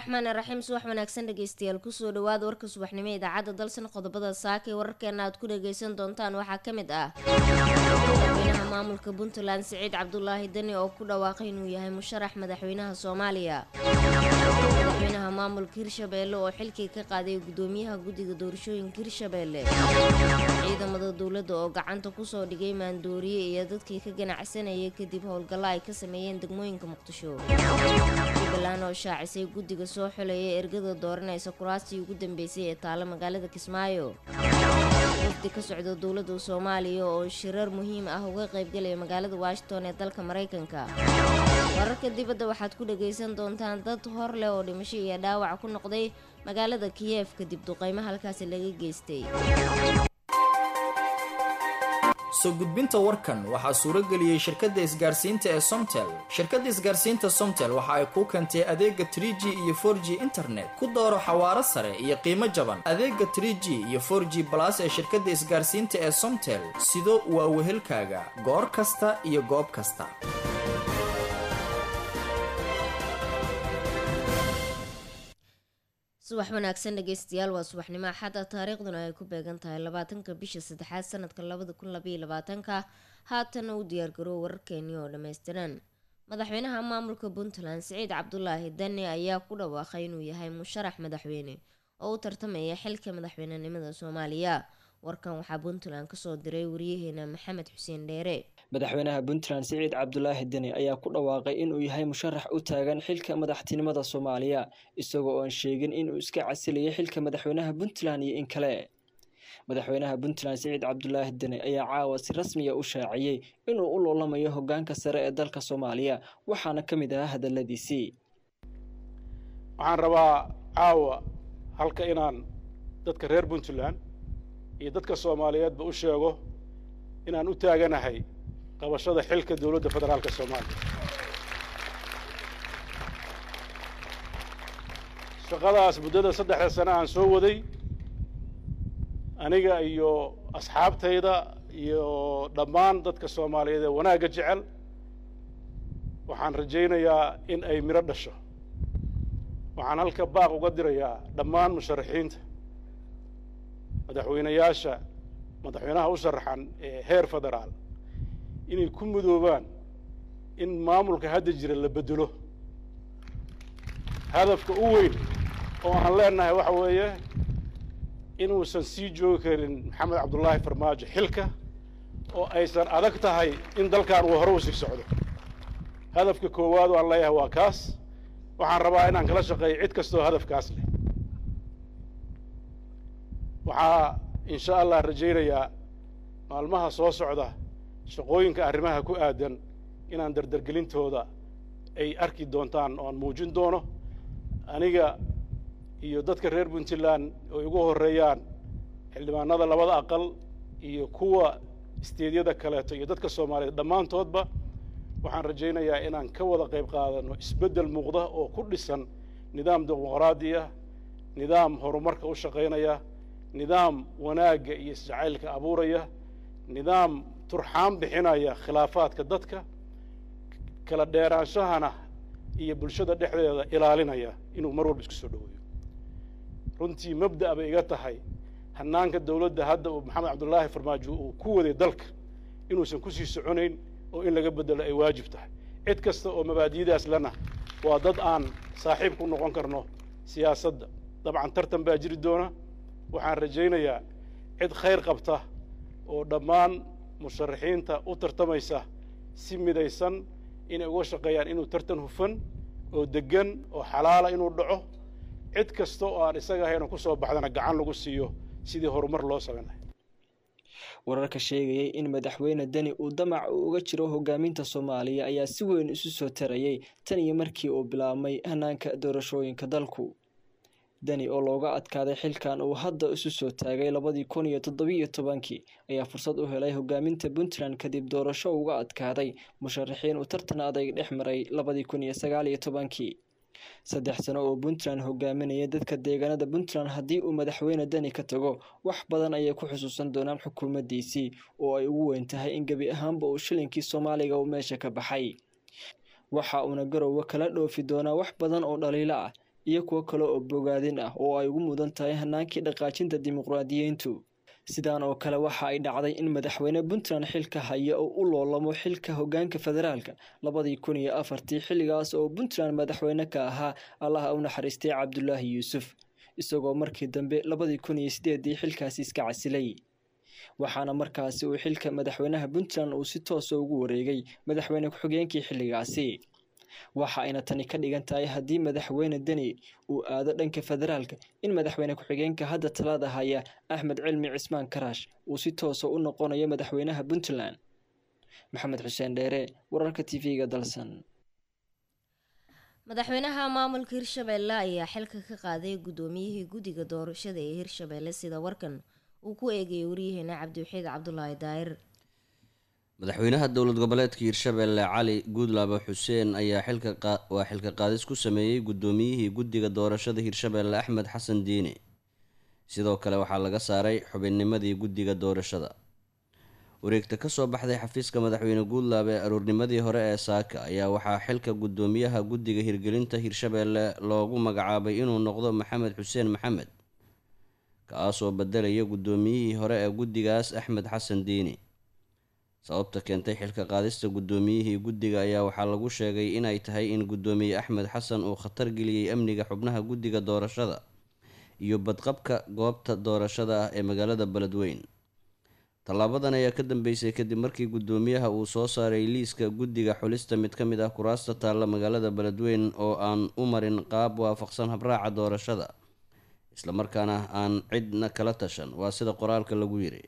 raxmaan raxiim subax wanaagsan dhegeystayaal kusoo dhawaada warka subaxnimo ee idaacadda dalsan qodobada saaka ee wararkeena aad ku dhageysan doontaan waxaa ka mid ah madaxweynaha maamulka puntland siciid cabdulaahi deni oo ku dhawaaqay inuu yahay musharax madaxweynaha soomaaliya madaxweynaha maamulka hirshabeelle oo xilkii ka qaaday gudoomiyaha guddiga doorashooyinka hirshabeelle ciidamada dowladda oo gacanta kusoo dhigay maandooriye iyo dadkii ka ganacsanayay kadib howlgallo ay ka sameeyeen degmooyinka muqdisho jubbaland oo shaacisay guddiga soo xuleeya ergada dooranaysa kuraastii ugu dambeysay ee taalo magaalada kismaayo wafdi ka socda dowladda soomaaliya oo shirar muhiim ah uga qaybgalaya magaalada washington ee dalka maraykanka wararka dibadda waxaad ku dhagaysan doontaan dad hor leh oo dhimasho iyo dhaawac ku noqday magaalada kiyef kadib duqeymo halkaasi laga geystay soo gudbinta warkan waxaa suuro geliyey shirkadda isgaarsiinta ee somtel shirkadda isgaarsiinta somtel waxa ay kuu keentay adeega trie g iyo for g internet ku dooro xawaaro sare iyo qiimo jaban adeega trie g iyo for g balas ee shirkadda isgaarsiinta ee somtel sido waa wehelkaaga goor kasta iyo goob kasta subax wanaagsan dhegeystayaal waa subaxnimo axadda taariikhduna ay ku beegan tahay labaatanka bisha saddexaad sanadka labada kun labaiyo labaatanka haatana u diyaargaroo wararkeenii oo dhammaystiran madaxweynaha maamulka puntland siciid cabdulaahi dani ayaa ku dhawaaqay inuu yahay musharax madaxweyne oo u tartamaya xilka madaxweynenimada soomaaliya warkan waxaa puntland kasoo diray wariyaheena maxamed xuseen dheere madaxweynaha puntland siciid cabdulaahi deni ayaa ku dhawaaqay inuu yahay musharax u taagan xilka madaxtinimada soomaaliya isagoo oon sheegin inuu iska casilayay xilka madaxweynaha puntland iyo in kale madaxweynaha puntland siciid cabdulaahi deni ayaa caawa si rasmiya u shaaciyey inuu u loolamayo hogaanka sare ee dalka soomaaliya waxaana ka mid ahaa hadaladiisii waxaan rabaa caawa halka inaan dadka reer puntland iyo dadka soomaaliyeedba u sheego inaan u taaganahay qabashada xilka dowladda federaalka soomaaliya shaqadaas muddada saddexda sane aan soo waday aniga iyo asxaabtayda iyo dhammaan dadka soomaaliyeed ee wanaagga jecel waxaan rajaynayaa in ay midho dhasho waxaan halka baaq uga dirayaa dhammaan musharaxiinta madaxweynayaasha madaxweynaha u sharaxan ee heer federaal inay ku mudoobaan in maamulka hadda jira la bedelo hadafka u weyn oo aan leenahay waxa weeye inuusan sii joogi karin maxamed cabdullaahi farmaajo xilka oo aysan adag tahay in dalkan uu hore u sii socdo hadafka koowaad oo aan leeyahay waa kaas waxaan rabaa inaan kala shaqeeyo cid kastoo hadafkaas leh waxaa insha allah rajaynayaa maalmaha soo socda shaqooyinka arrimaha ku aadan inaan dardargelintooda ay arki doontaan oo aan muujin doono aniga iyo dadka reer puntland oo igu horreeyaan xildhibaanada labada aqal iyo kuwa isteedyada kaleeto iyo dadka soomaaliyeed dhammaantoodba waxaan rajaynayaa inaan ka wada qayb qaadano isbeddel muuqda oo ku dhisan nidaam dimuqraadi ah nidaam horumarka u shaqaynaya nidaam wanaagga iyo isjacaylka abuuraya nidaam turxaan bixinaya khilaafaadka dadka kala dheeraanshahana iyo bulshada dhexdeeda ilaalinaya inuu mar walba isku soo dhoweeyo runtii mabda' bay iga tahay hannaanka dowladda hadda uu maxamed cabdullaahi farmaajo uu ku waday dalka inuusan kusii soconayn oo in laga beddelo ay waajib tahay cid kasta oo mabaadi'daas lena waa dad aan saaxiib ku noqon karno siyaasadda dabcan tartan baa jiri doona waxaan rajaynayaa cid khayr qabta oo dhammaan musharaxiinta u tartamaysa si midaysan inay uga shaqeeyaan inuu tartan hufan oo deggan oo xalaala inuu dhaco cid kasta oo aan isaga ahayn oo ku soo baxdana gacan lagu siiyo sidii horumar loo samayn lahay wararka sheegayay in madaxweyne deni uu damac uu uga jiro hogaaminta soomaaliya ayaa si weyn isu soo tarayay tan iyo markii uu bilaabmay hanaanka doorashooyinka dalku deni oo looga adkaaday xilkan uu hadda isu soo taagay labadii kun iyo toddobiiyo tobankii ayaa fursad u helay hogaaminta puntland kadib doorasho uga adkaaday musharaxiin uu tartan adayg dhex maray labadii kun iyo sagaal iyo tobankii saddex sano oo puntland hogaaminaya dadka deegaanada puntland haddii uu madaxweyne deni ka tago wax badan ayay ku xusuusan doonaan xukuumaddiisii oo ay ugu weyn tahay in gebi ahaanba uu shilinkii soomaaliga uu meesha ka baxay waxa uuna garowe kala dhoofi doonaa wax badan oo dhaliilo ah iyo kuwo kale oo bogaadin ah oo ay ugu mudan tahay hanaankii dhaqaajinta dimuqraadiyiintu sidaan oo kale waxa ay dhacday in madaxweyne puntland xilka haya oo u loolamo xilka hogaanka federaalka labadii kun iyo afartii xilligaas oo puntland madaxweyne ka ahaa allaha u naxariistay cabdulaahi yuusuf isagoo markii dambe labadii kun iyo sideedii xilkaasi iska casilay waxaana markaasi uu xilka madaxweynaha puntland uu si toosa ugu wareegay madaxweyne ku-xigeenkii xilligaasi waxa ayna tani ka dhigan tahay haddii madaxweyne deni uu aado dhanka federaalka in madaxweyne ku-xigeenka hadda talada haya axmed cilmi cismaan karaash uu si toosa u noqonayo madaxweynaha puntland maxamed xuseen dheere wararka t v-ga dalsan madaxweynaha maamulka hirshabeelle ayaa xilka ka qaaday guddoomiyihii guddiga doorashada ee hirshabeelle sida warkan uu ku eegayay waryaheena cabdiwaxiid cabdulaahi daahir madaxweynaha dowlad goboleedka hirshabeelle cali guudlaabo xuseen ayaa xilka waa xilka qaadis ku sameeyey guddoomiyihii guddiga doorashada hirshabeelle axmed xasan diine sidoo kale waxaa laga saaray xubinnimadii guddiga doorashada wareegta kasoo baxday xafiiska madaxweyne guudlaab ee aroornimadii hore ee saaka ayaa waxaa xilka guddoomiyaha guddiga hirgelinta hirshabeelle loogu magacaabay inuu noqdo maxamed xuseen maxamed kaasoo bedelaya guddoomiyihii hore ee guddigaas axmed xasan diini sababta keentay xilka qaadista guddoomiyihii guddiga ayaa waxaa lagu sheegay inay tahay in guddoomiye axmed xasan uu khatar geliyey amniga xubnaha guddiga doorashada iyo badqabka goobta doorashada ah ee magaalada beledweyn tallaabadan ayaa ka dambeysay kadib markii guddoomiyaha uu soo saaray liiska guddiga xulista mid ka mid ah kuraasta taalla magaalada beledweyn oo aan u marin qaab waafaqsan habraaca doorashada islamarkaana aan cidna kala tashan waa sida qoraalka lagu yiri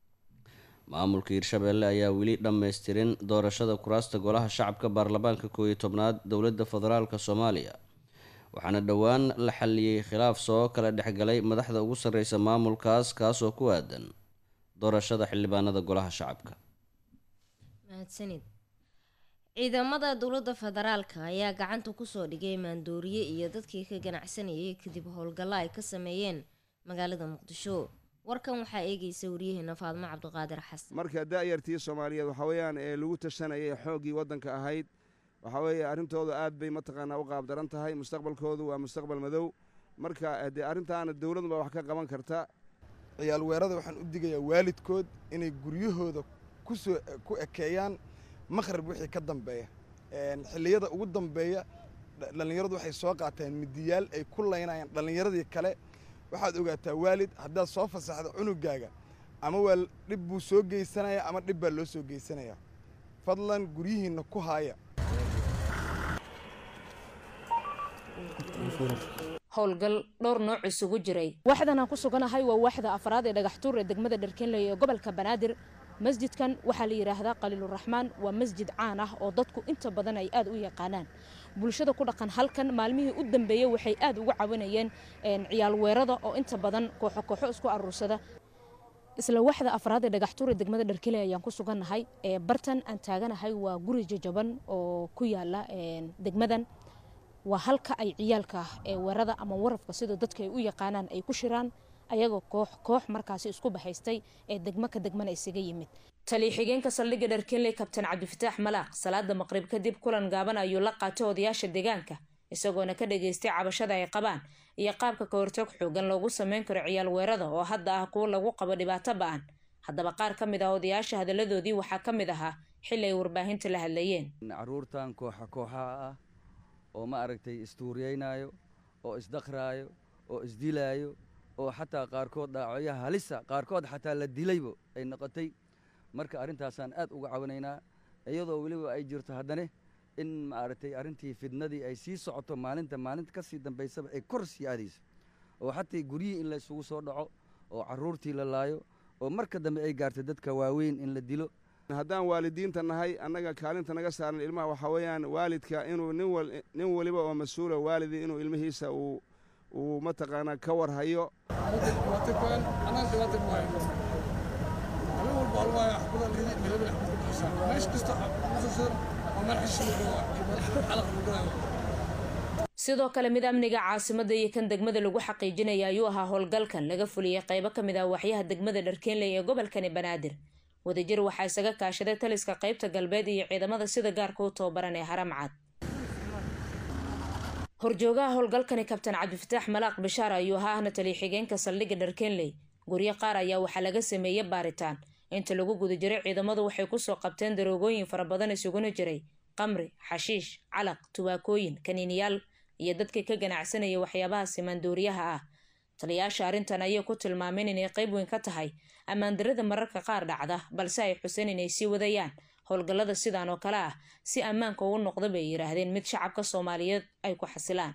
maamulka hirshabeelle ayaa weli dhammaystirin doorashada kuraasta golaha shacabka baarlamaanka koow iyo tobnaad dowladda federaalk soomaaliya waxaana dhowaan la xaliyey khilaaf soo kala dhexgalay madaxda ugu sarreysa maamulkaas kaasoo ku aadan doorashada xildhibaanada golaha shacabka mahadsanid ciidamada dowladda federaalka ayaa gacanta kusoo dhigay maandooriye iyo dadkii ka ganacsanayay kadib howlgallo ay ka sameeyeen magaalada muqdisho warkan waxaa eegaysa waryaheena faadmo cabdiqaadir xasan marka da'yartii soomaaliyeed waxaa weeyaan ee lagu tashanayay xooggii waddanka ahayd waxaa weeye arrintoodu aad bay mataqaanaa u qaabdaran tahay mustaqbalkoodu waa mustaqbal madow marka dee arrintaana dowladunba wax ka qaban karta ciyaal weerada waxaan u digayaa waalidkood inay guryahooda kusoo ku ekeeyaan maqhrib wixii ka dambeeya xilliyada ugu dambeeya dhallinyaradu waxay soo qaateen midiyaal ay ku laynayaan dhallinyaradii kale waxaad ogaataa waalid haddaad soo fasaxdo cunugaaga ama waa dhib buu soo geysanayaa ama dhib baa loo soo geysanayaa fadlan guryihiinna ku haaya howlgal dhowr nooc isugu jiray waxdan aan ku suganahay waa waaxda afraad ee dhagaxtuur ee degmada dharkeenley ee gobolka banaadir masjidkan waxaa la yidhaahdaa qaliiluraxmaan waa masjid caan ah oo dadku inta badan ay aad u yaqaanaan bulshada ku dhaqan halkan maalmihii u dambeeyey waxay aad uga caawinayeen ciyaal weerada oo inta badan kooxo kooxo isku aruursada isla waxda afraad ee dhagaxtuur ee degmada dharkeenley ayaan ku sugannahay ee bartan aan taaganahay waa guri jajaban oo ku yaala degmadan waa halka ay ciyaalka ee weerada ama warafka sida dadka ay u yaqaanaan ay ku shiraan ayagoo koox koox markaasi isku bahaystay ee degmo ka degmana isaga yimid taliya xigeenka saldhigga dharkeenley kabtan cabdifataax malaaq salaada maqrib kadib kulan gaaban ayuu la qaatay odayaasha deegaanka isagoona ka dhageystay cabashada ay qabaan iyo qaabka ka hortag xoogan loogu sameyn karo ciyaal weerada oo hadda ah kuwo lagu qabo dhibaato ba-an haddaba qaar ka mid ah odayaasha hadalladoodii waxaa ka mid ahaa xili ay warbaahinta la hadlayeen caruurtan kooxa kooxaha ah oo ma aragtay istuuriyeynaayo oo isdakraayo oo isdilaayo oo xataa qaarkood dhaacooyaha halisa qaarkood xataa la dilaybo ay noqotay marka arrintaasaan aad uga cawinaynaa iyadoo weliba ay jirto haddane in maaragtay arrintii fidnadii ay sii socoto maalinta maalinta ka sii dambaysaba ay kor sii aadayso oo xataa guryihii in la isugu soo dhaco oo carruurtii la laayo oo marka dambe ay gaarto dadka waaweyn in la dilo haddaan waalidiinta nahay annaga kaalinta naga saaran ilmaha waxaa weeyaan waalidka inuu nin weliba oo mas-uula waalidi inuu ilmihiisa uu uu mataqaanaa ka war hayo sidoo kale mid amniga caasimada iyo kan degmada lagu xaqiijinaya ayuu ahaa howlgalkan laga fuliyey qaybo ka mid ah waxyaha degmada dharkeenley ee gobolkani banaadir wadajir waxaa isaga kaashaday taliska qaybta galbeed iyo ciidamada sida gaarka u tababaran ee haramcad horjoogaha howlgalkani kabtan cabdifataax malaaq bishaar ayuu ahaa ahna taliya xigeenka saldhigga dharkenley guryo qaar ayaa waxaa laga sameeyey baaritaan inta lagu guda jiray ciidamadu waxay kusoo qabteen daroogooyin fara badan isuguna jiray qamri xashiish calaq tubaakooyin kaniiniyaal iyo dadkii ka ganacsanaya waxyaabaha simaandooriyaha ah taliyayaasha arrintan ayay ku tilmaameen inay qeyb weyn ka tahay ammaandarada mararka qaar dhacda balse ay xuseen inay sii wadayaan howlgallada sidan oo kale ah si ammaanka uu noqda bay yidhaahdeen mid shacabka soomaaliyeed ay ku xasilaan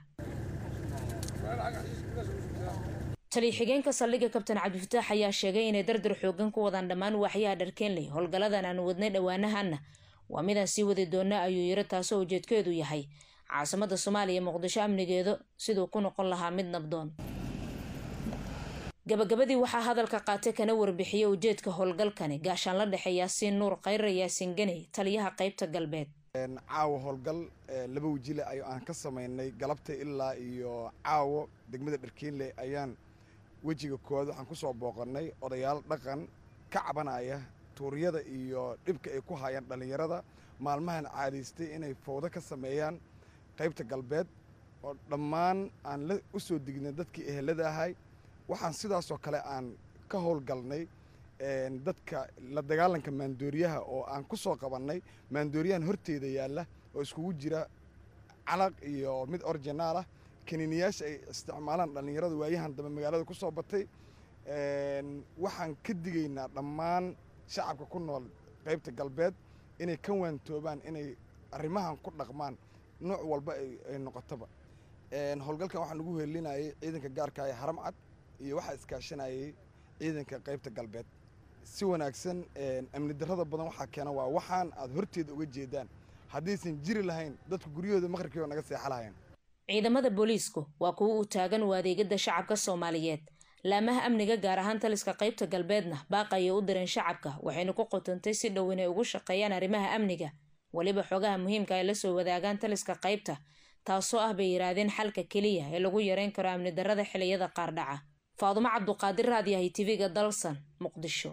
taliya xigeenka saldhigga kabtan cabdifataax ayaa sheegay inay dardar xoogan ku wadaan dhammaan waaxyaha dharkeenley howlgalladan aan wadnay dhowaanahanna waa midaan sii wadi doona ayuu yiri taasoo ujeedkeedu yahay caasimada soomaaliya muqdisho amnigeedu siduu ku noqon lahaa mid nabdoon gabagabadii waxaa hadalka qaatay kana warbixiyey ujeedka howlgalkani gaashaan la dhexe yaasiin nuur khayra yaasiin ganey taliyaha qeybta galbeed caawa howlgal laba wejile ay aan ka samaynay galabta ilaa iyo caawo degmada dharkeenley ayaan wejiga koowaad waxaan ku soo booqannay odayaal dhaqan ka cabanaya tuuryada iyo dhibka ay ku hayaan dhallinyarada maalmahan caadaystay inay fowdo ka sameeyaan qaybta galbeed oo dhammaan aan la u soo dignay dadkii ehelada ahay waxaan sidaasoo kale aan ka howlgalnay dadka la dagaalanka maandooriyaha oo aan ku soo qabannay maandooriyahan horteeda yaalla oo iskugu jira calaq iyo mid originaal ah kaniiniyaasha ay isticmaalaan dhallinyarada waayahan dambe magaalada ku soo batay waxaan ka digaynaa dhammaan shacabka ku nool qaybta galbeed inay ka waantoobaan inay arrimahan ku dhaqmaan nooc walba ay noqotoba howlgalkan waxaan ugu heelinayay ciidanka gaarka ee haram cad iyo waxaa iskaashanayay ciidanka qaybta galbeed si wanaagsan amni darrada badan waxaa keena waa waxaan aad horteeda uga jeedaan haddaysan jiri lahayn dadku guryahooda maqribkiiba naga seexa lahayn ciidamada booliisku waa kuwa u taagan u adeegada shacabka soomaaliyeed laamaha amniga gaar ahaan taliska qaybta galbeedna baaqayay u direen shacabka waxayna ku qotantay si dhow inay ugu shaqeeyaan arrimaha amniga weliba xogaha muhiimka ay la soo wadaagaan taliska qaybta taasoo ah bay yidhaahdeen xalka keliya ee lagu yareyn karo amni darrada xiliyada qaar dhaca faadumo cabduqaadir raadiyahay tv-ga dalsan muqdisho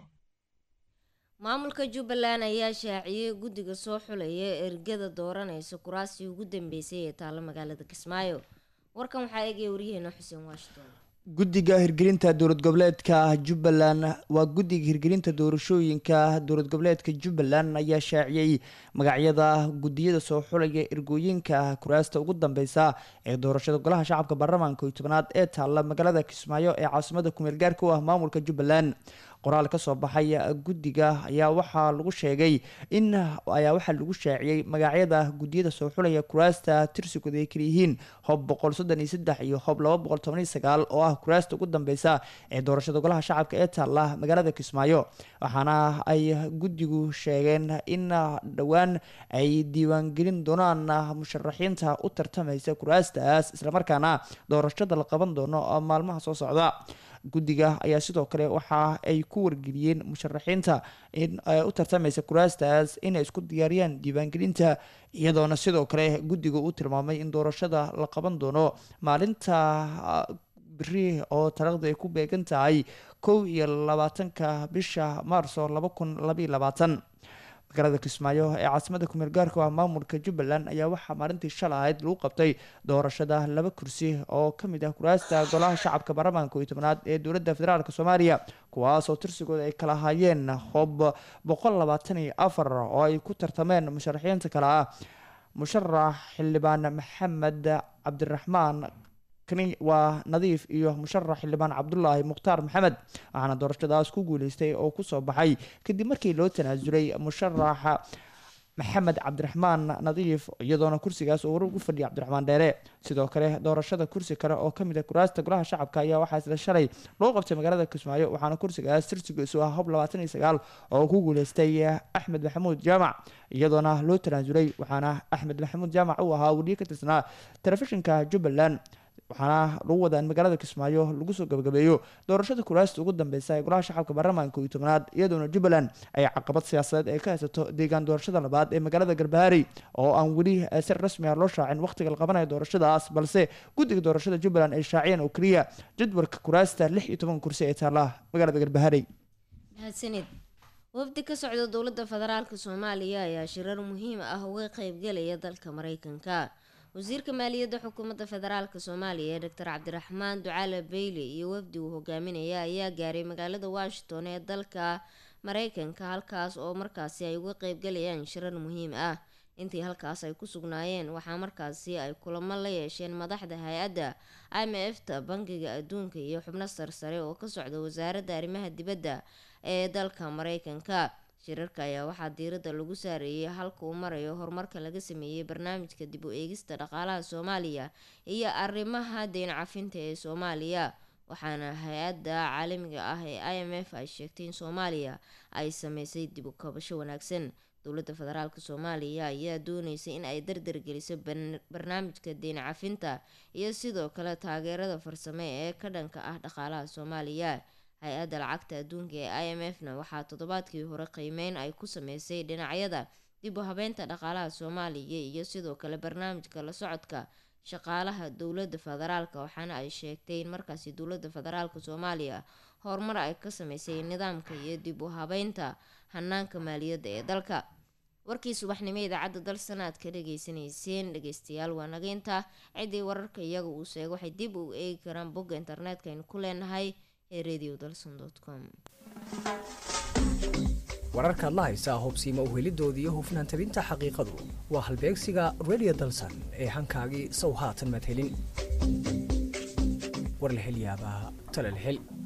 maamulka jubbaland ayaa shaaciyey guddiga soo xulaya ergada dooranaysa kuraasii ugu dambeysay ee taalla magaalada kismaayo warkan waxaa eegaya waryaheena xuseen washington guddiga hirgelinta dowlad goboleedka jubbaland waa guddiga hirgelinta doorashooyinka dowlad goboleedka jubbaland ayaa shaaciyey magacyada guddiyada soo xulaya ergooyinka kuraasta ugu dambeysa ee doorashada golaha shacabka baarlamaanka iyo tobanaad ee taalla magaalada kismaayo ee caasimada kumeel gaarka u ah maamulka jubbaland qoraal ka soo baxay guddiga ayaa waxaa lagu sheegay in ayaa waxaa lagu shaaciyey magacyada guddiyada soo xulaya kuraasta tirsigooda ay kalayihiin hob boqol soddon iyo saddex iyo hob laba boqol toban iyo sagaal oo ah kuraasta ugu dambeysa ee doorashada golaha shacabka ee taalla magaalada kismaayo waxaana ay guddigu sheegeen in dhowaan ay diiwaangelin doonaan musharaxiinta u tartamaysa kuraastaas islamarkaana doorashada la qaban doono maalmaha soo socda guddiga ayaa sidoo kale waxa ay ku wargeliyeen musharaxiinta in u tartamaysa kuraastaas inay isku diyaariyaan diiwaangelinta iyadoona sidoo kale guddiga uu tilmaamay in doorashada la qaban doono maalinta beri oo taariikhda ay ku beegan tahay kow iyo labaatanka bisha maarso laba kun labaiyo labaatan magaalada kismaayo ee caasimada kumeel gaarka ah maamulka jubbaland ayaa waxaa maalintii shalay ahayd lagu qabtay doorashada laba kursi oo kamid ah kuraasta golaha shacabka baarlamaanka iyo tobnaad ee dowladda federaalk soomaaliya kuwaas oo tirsigooda ay kala hayeen hob boqol labaatan iyo afar oo ay ku tartameen musharaxiinta kale ah musharax xildhibaan maxamed cabdiraxmaan waa nadiif iyo musharax xildhibaan cabdulaahi mukhtaar maxamed waxaana doorashadaas ku guuleystay oo kusoo baxay kadib markii loo tanaasulay musharax maxamed cabdiraxmaan nadiif iyadoona kursigaas oo war ugu fadhiyay cabdiraxmaan dheere sidoo kale doorashada kursi kale oo kamid ah kuraasta golaha shacabka ayaa waxaa isla shalay loo qabtay magaalada kismaayo waxaana kursigaas tirsigiisu ah hob labaatan iyo sagaal oo ku guuleystay axmed maxamuud jaamac iyadoona loo tanaasulay waxaana axmed maxamuud jaamac uu ahaa weliye ka tirsanaa telefishinka jubbaland waxaana lagu wadaa in magaalada kismaayo lagu soo gabagabeeyo doorashada kuraasta ugu dambeysa ee golaha shacabka baarlamaanka iyo tobnaad iyadoona jubbaland ay caqabad siyaasadeed ay ka haysato deegaan doorashada labaad ee magaalada garbaharey oo aan weli si rasmi ah loo shaacin wakhtiga la qabanayo doorashadaas balse guddiga doorashada jubbaland ay shaaciyeen oo keliya jadwalka kuraasta lix iyo toban kursi ee taalla magaalada garbaharey mahadsanid wafdi ka socda dowladda federaalk soomaaliya ayaa shirar muhiim ah uga qeybgelaya dalka mareykanka wasiirka maaliyadda xukuumadda federaalk soomaaliya doctor cabdiraxmaan ducaale bayle iyo wafdi uu hogaaminaya ayaa gaaray magaalada washington ee dalka mareykanka halkaas oo markaasi ay uga qeybgalayaan shirar muhiim ah intii halkaas ay ku sugnaayeen waxaa markaasi ay kulamo la yeesheen madaxda hay-adda i m f ta bangiga adduunka iyo xubno sarsare oo ka socda wasaaradda arrimaha dibadda ee dalka mareykanka shirarka ayaa waxaa diiradda lagu saareeyay halka uu marayo horumarka laga sameeyey barnaamijka dib u eegista dhaqaalaha soomaaliya iyo arrimaha deyn cafinta ee soomaaliya waxaana hay-adda caalamiga ah ee i m f ay sheegtay in soomaaliya ay sameysay dib u kabasho wanaagsan dowladda federaalk soomaaliya ayaa dooneysay in ay dardargeliso barnaamijka deyn cafinta iyo sidoo kale taageerada farsame ee ka dhanka ah dhaqaalaha soomaaliya hay-adda lacagta adduunka ee i m f na waxaa toddobaadkii hore qiimeyn ay ku sameysay dhinacyada dib u habeynta dhaqaalaha soomaaliya iyo sidoo kale barnaamijka la socodka shaqaalaha dowladda federaalk waxaana ay sheegtay in markaasi dowladda federaalk soomaaliya horumar ay ka sameysay nidaamka iyo dib u habeynta hanaanka maaliyadda ee dalka warkii subaxnimo idaacadda dal sanaad ka dhageysanayseen dhegeystayaal waa nageynta ciddii wararka iyaga uu sheego waxay dib u eegi karaan bogga internetka aynu ku leenahay ee radio dalson com wararkaad la haysaa hubsiima uhelidoodii iyo hufnaan tabinta xaqiiqadu waa halbeegsiga radio dalsan ee hankaagii sow haatan maad helin war la hel yaabaa tala la hel